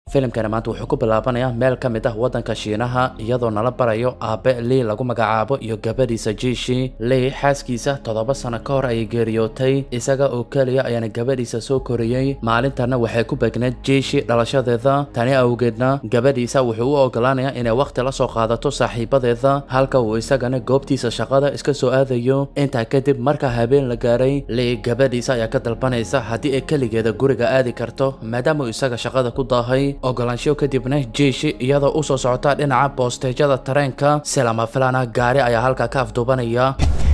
filimkani maanta wuxuu ku bilaabanayaa meel ka mid ah waddanka shiinaha iyadoo nala barayo aabe lii lagu magacaabo iyo gabadhiisa jiishi lii xaaskiisa toddoba sano ka hor ayay geeriyootay isaga oo keliya ayaana gabadhiisa soo koriyey maalintanna waxay ku begneed jiishi dhalashadeeda tani awgeedna gabadhiisa wuxuu u ogolaanayaa inay wakhti la soo qaadato saaxiibadeeda halka uu isagana goobtiisa shaqada iska soo aadayo intaa kadib marka habeen la gaaray lii gabadhiisa ayaa ka dalbanaysa haddii ay keligeeda guriga aadi karto maadaama uu isaga shaqada ku daahay ogolaansho kadibna jiishi iyadoo u soo socota dhinaca boosteejyada tareenka si lama filana gaari ayaa halkaa ka afduubanaya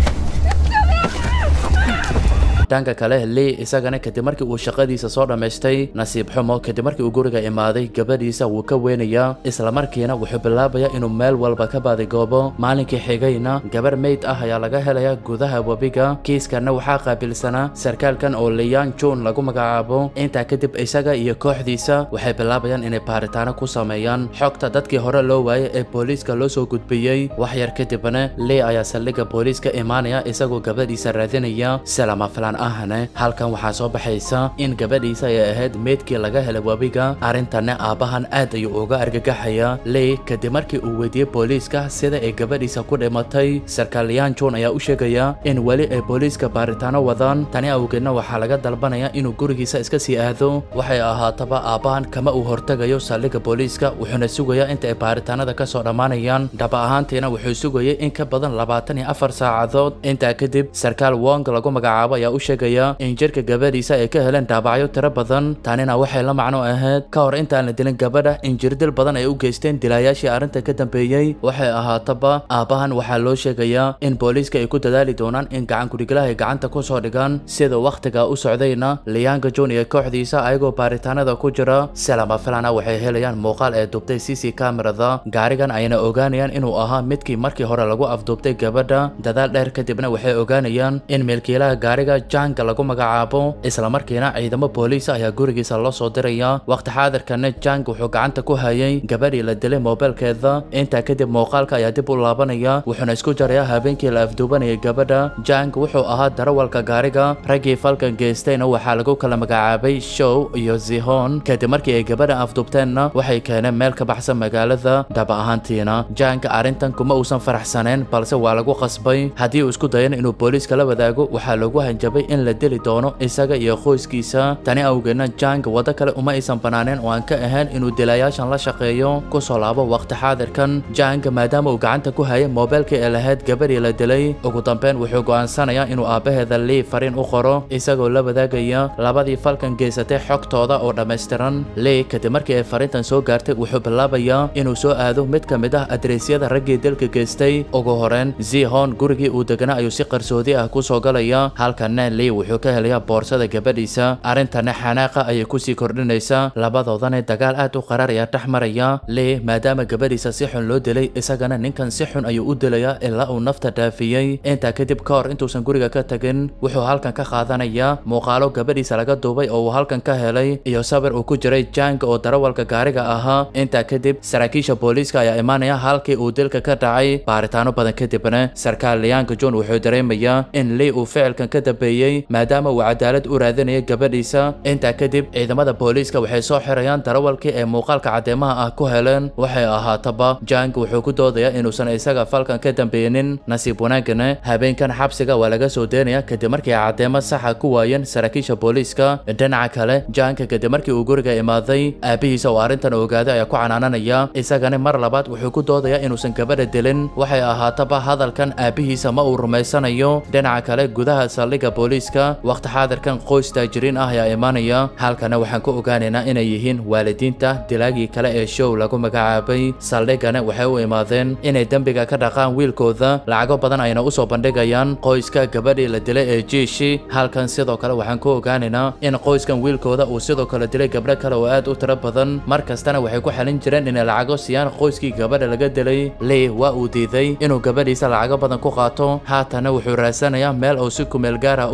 dhanka kale lii isagana kadib markii uu shaqadiisa soo dhammaystay nasiib xumo kadib markii uu guriga imaaday gabadhiisa wuu ka weynayaa islamarkiina wuxuu bilaabayaa inuu meel walba ka baadigoobo maalinkii xigayna gabar meyd ah ayaa laga helayaa gudaha webiga kiiskanna waxaa qaabilsanaa sarkaalkan oo liyan jun lagu magacaabo intaa kadib isaga iyo kooxdiisa waxay bilaabayaan inay baaritaano ku sameeyaan xogta dadkii hore loo waayay ee booliiska loo soo gudbiyey wax yar kadibna lii ayaa saldhigga booliiska imaanaya isagoo gabadhiisa raadinaya si lama filan ahne halkan waxaa soo baxaysa in gabadhiisa ay ahayd meydkii laga helay webiga arrintanna aabbahan aad ayuu uga argagaxaya lii kadib markii uu weydiiyey booliiska sida ay gabadhiisa ku dhimatay sarkaaliyaan john ayaa u sheegaya in weli ay booliiska baaritaano wadaan tani awgeedna waxaa laga dalbanaya inuu gurigiisa iska sii aado waxay ahaataba aabbahan kama uu hortegayo saldhigga booliiska wuxuuna sugayaa inta ay baaritaanada ka soo dhammaanayaan dhaba ahaantiina wuxuu sugayay in ka badan labaatan iyo afar saacadood intaa kadib sarkaal wong lagu magacaabo ayaa u sheegaya in jirka gabadhiisa ay ka heleen dhaabacyo tiro badan tanina waxay la macno ahayd ka hor intaan la dilin gabadha in jirdil badan ay u geysteen dilaayaashii arrinta ka dambeeyey waxay ahaataba aabbahan waxaa loo sheegayaa in booliiska ay ku dadaali doonaan in gacan kudhiglaha ay gacanta ku soo dhigaan sida wakhtiga u socdayna liyaanga john iyo kooxdiisa ayagoo baaritaanada ku jira si lama filana waxay helayaan muuqaal ee dubtay c c kamerada gaarigan ayna ogaanayaan inuu ahaa midkii markii hore lagu afduubtay gabadha dadaal dheer kadibna waxay ogaanayaan in milkiilaha gaariga janga lagu magacaabo islamarkiina ciidamo booliis ayaa gurigiisa loo soo diraya waqti xaadirkana jang wuxuu gacanta ku hayay gabadhii la dilay moobeelkeeda intaa kadib muuqaalka ayaa dib u laabanaya wuxuuna isku jarayaa habeenkii la afduubanayay gabadha jang wuxuu ahaa darawalka gaariga raggii falkan geystayna waxaa lagu kala magacaabay show iyo zihon kadib markii ay gabadha afduubteenna waxay keeneen meel ka baxsan magaalada dhaba ahaantiina jang arrintan kuma uusan faraxsaneen balse waa lagu qasbay haddii uu isku dayan inuu booliiska la wadaago waxaa lagu hanjabay in la dili doono isaga iyo qoyskiisa tani awgeedna jang waddo kale uma aysan banaaneen oo aan ka ahayn inuu dilaayaashan la shaqeeyo kusoo laabo waqti xaadirkan jang maadaama uu gacanta ku hayay moobeelkii ee lahayd gabadhii la dilay ugu dambeyn wuxuu go'aansanayaa inuu aabbaheeda lii fariin u qoro isagoo la wadaagaya labadii falkan geysatay xogtooda oo dhammaystiran lii kadib markii ay fariintan soo gaartay wuxuu bilaabayaa inuu soo aado mid ka mid ah adreysyada raggii dilka geystay ugu horeen zihon gurigii uu deganaa ayuu si qarsoodi ah kusoo galaya halkana lii wuxuu ka helayaa boorsada gabadhiisa arrintana xanaaqa ayay kusii kordhinaysaa labadoodana dagaal aad u qaraar ayaa dhex maraya lii maadaama gabadhiisa si xun loo dilay isagana ninkan si xun ayuu u dilayaa ilaa uu nafta dhaafiyey intaa kadib ka hor intuusan guriga ka tagin wuxuu halkan ka qaadanayaa muuqaalo gabadhiisa laga duubay oo uu halkan ka helay iyo sawir uu ku jiray jang oo darawalka gaariga ahaa intaa kadib saraakiisha booliiska ayaa imaanaya halkii uu dilka ka dhacay baaritaano badan kadibna sarkaal liyaanka john wuxuu dareemayaa in lii uu ficilkan ka dambeeyey maadaama uu cadaalad u raadinaya gabadhiisa intaa kadib ciidamada booliiska waxay soo xirayaan darawalkii ee muuqaalka caddeemaha ah ku heleen waxay ahaataba jang wuxuu ku doodayaa inuusan isaga falkan ka dambeeynin nasiib wanaagana habeenkan xabsiga waa laga soo deynaya kadib markii ay caddeemo saxa ku waayeen saraakiisha booliiska dhinaca kale janka kadib markii uu guriga imaaday aabihiisa oo arrintan ogaaday ayaa ku canaananaya isagana mar labaad wuxuu ku doodayaa inuusan gabadha dilin waxay ahaataba hadalkan aabihiisa ma uu rumaysanayo dhinaca kale gudaha saldhigga booliiska waqti xaadirkan qoys taajiriin ah ayaa imaanaya halkana waxaan ku ogaanaynaa inay yihiin waalidiinta dilaagii kale ee show lagu magacaabay saldhiggana waxay u imaadeen inay dembiga ka dhaqaan wiilkooda lacago badan ayna usoo bandhigayaan qoyska gabadhii la dilay ee jiishi halkan sidoo kale waxaan ku ogaanaynaa in qoyskan wiilkooda uu sidoo kale dilay gabdho kale oo aad u tiro badan mar kastana waxay ku xalin jireen inay lacago siiyaan qoyskii gabadha laga dilay lii waa uu diiday inuu gabadhiisa lacago badan ku qaato haatana wuxuu raadsanayaa meel uu si kumeel gaar ah u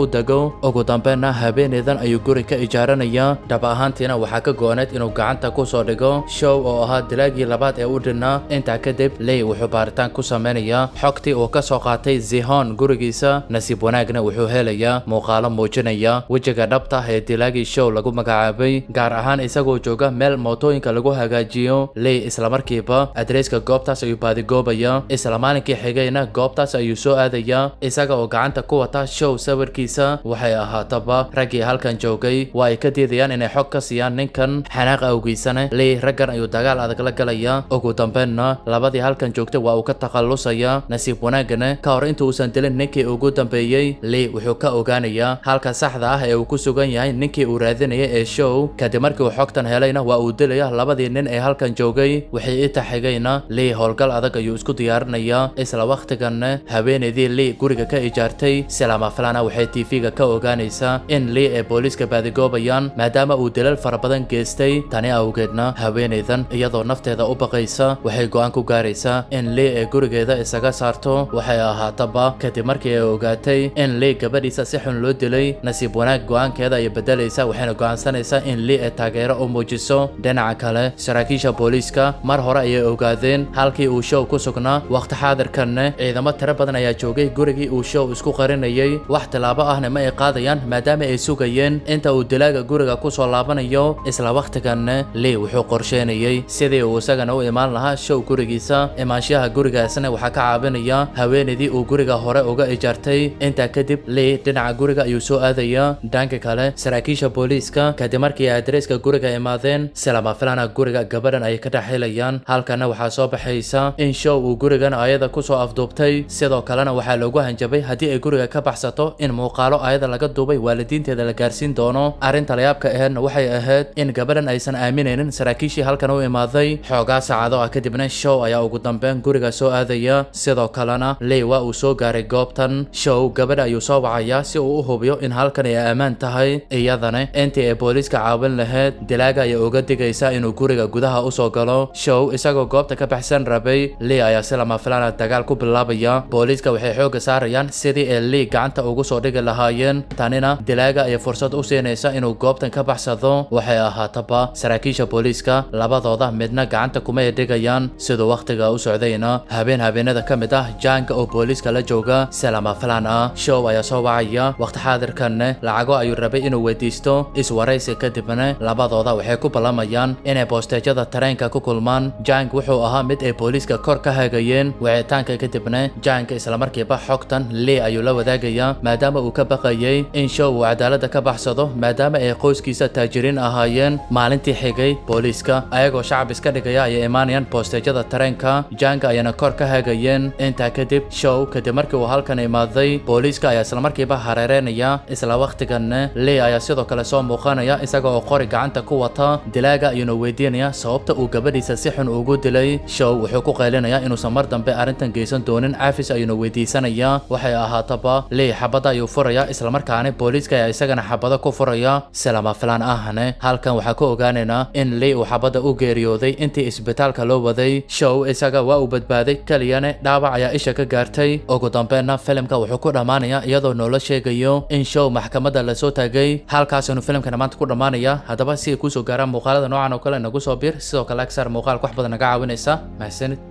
dego ugu dambeynna habeenaydan ayuu guri ka ijaaranaya dhab ahaantiina waxaa ka go-oneed inuu gacanta kusoo dhigo show oo ahaa dilaagii labaad ee u dhinaa intaa kadib ley wuxuu baaritaan ku samaynayaa xogtii uu ka soo qaatay zihon gurigiisa nasiib wanaagna wuxuu helayaa muuqaalo muujinaya wejiga dhabta ah ee dilaagii show lagu magacaabay gaar ahaan isagoo jooga meel mootooyinka lagu hagaajiyo ley islamarkiiba adreyska goobtaas ayuu baadigoobaya isla maalinkii xigayna goobtaas ayuu soo aadaya isaga oo gacanta ku wata show sawirkiisa waxay ahaataba raggii halkan joogay waa ay ka diidayaan inay xog ka siiyaan ninkan xanaaq awgiisana ley raggan ayuu dagaal adag la galaya ugu dambeynna labadii halkan joogtay waa uu ka takhallusaya nasiib wanaagana ka hor inta uusan dilin ninkii ugu dambeeyey ley wuxuu ka ogaanayaa halka saxda ah ee uu ku sugan yahay ninkii uu raadinaya ee show kadib markii uu xogtan helayna waa uu dilaya labadii nin ee halkan joogay wixii inta xigayna ley howlgal adag ayuu isku diyaarinayaa isla wakhtiganna haweenaydii ley guriga ka ijaartay silama filana waxay tv-ga ka ogaanaysaa in ley ay booliiska baadigoobayaan maadaama uu dilal fara badan geystay tani awgeedna haweenaydan iyadoo nafteeda u baqaysa waxay go-aan ku gaaraysaa in ley ay gurigeeda isaga saarto waxay ahaataba kadib markii ay ogaatay in ley gabadhiisa si xun loo dilay nasiib wanaag go-aankeeda ayay bedelaysa waxayna go-aansanaysaa in ley ay taageero u muujiso dhinaca kale saraakiisha booliiska mar hore ayay ogaadeen halkii uu show ku sugnaa waqti xaadirkanna ciidamo tiro badan ayaa joogay gurigii uu show isku qarinayay wax tilaabo ahna ma ay qaadayaan maadaama ay sugayeen inta uu dilaaga guriga kusoo laabanayo isla wakhtiganna ley wuxuu qorsheynayay sidii uu isagana u imaan lahaa show gurigiisa imaanshaha gurigaasna waxaa ka caabinaya haweenaydii uu guriga hore uga ijaartay intaa kadib ley dhinaca guriga ayuu soo aadaya dhanka kale saraakiisha booliiska kadib markii ay adreyska guriga imaadeen silama filana guriga gabadhan ay ka dhexhelayaan halkana waxaa soo baxaysa in show uu gurigan ayada kusoo afduubtay sidoo kalena waxaa loogu hanjabay haddii ay guriga ka baxsato in muuqaalo ayada laga duubay waalidiinteeda la gaarsiin doono arrinta layaabka aheedna waxay ahayd in gabadhan aysan aaminaynin saraakiishii halkan u imaaday xoogaa saacado ah kadibna show ayaa ugu dambeyn guriga soo aadaya sidoo kalena ley waa uu soo gaaray goobtan show gabadha ayuu soo wacayaa si uu u hubiyo in halkan ay ammaan tahay iyadana intii ay booliiska caawin lahayd dilaaga ayay uga digaysaa inuu guriga gudaha usoo galo show isagoo goobta ka baxsan rabay ley ayaa si lama filana dagaal ku bilaabaya booliiska waxay xooga saarayaan sidii ay ley gacanta ugu soo dhigi lahaayeen tanina dilaaga ayay fursad u siinaysa inuu goobtan ka baxsado waxay ahaataba saraakiisha booliiska labadooda midna gacanta kuma ay dhigayaan siduu wakhtiga u socdayna habeen habeenada ka mid ah jaanka oo booliiska la jooga silama filan ah show ayaa soo wacaya waqti xaadirkanna lacago ayuu rabay inuu weydiisto iswaraysi kadibna labadooda waxay ku ballamayaan inay boosteejyada tareenka ku kulmaan jank wuxuu ahaa mid ay booliiska kor ka hagayeen wicitaanka kadibna jank islamarkiiba xogtan ley ayuu la wadaagayaa maadaama uu ka baqayay in show uu cadaalada ka baxsado maadaama ay qoyskiisa taajiriin ahaayeen maalintii xigay booliiska ayagoo shacab iska dhigaya ayay imaanayaan boosteejyada tareenka jank ayana kor ka hagayeen intaa kadib show kadib markii uu halkan imaaday booliiska ayaa islamarkiiba hareereynaya isla wakhtiganna ley ayaa sidoo kale soo muuqanaya isaga oo qori gacanta ku wata dilaaga ayuuna weydiinaya sababta uu gabadhiisa si xun ugu dilay show wuxuu ku qaylinayaa inuusan mar dambe arrintan geysan doonin caafis ayuuna weydiisanayaa waxay ahaataba ley xabada ayuu furaya islamarkaana booliiska ayaa isagana xabado ku furaya silama filaan ahne halkan waxaa ku ogaanaynaa in ley uu xabada u geeriyooday intii isbitaalka loo waday show isaga waa uu badbaaday keliyane dhaawac ayaa isha ka gaartay ugu dambeynna filimka wuxuu ku dhammaanayaa iyadoo noola sheegayo in show maxkamadda lasoo taagay halkaasinu filimkana maanta ku dhammaanaya haddaba si ay kusoo gaaraan muuqaalada noocan oo kale nagu soo bir sidoo kale agsar muuqaalka wax badan naga caawinaysa mahadsanid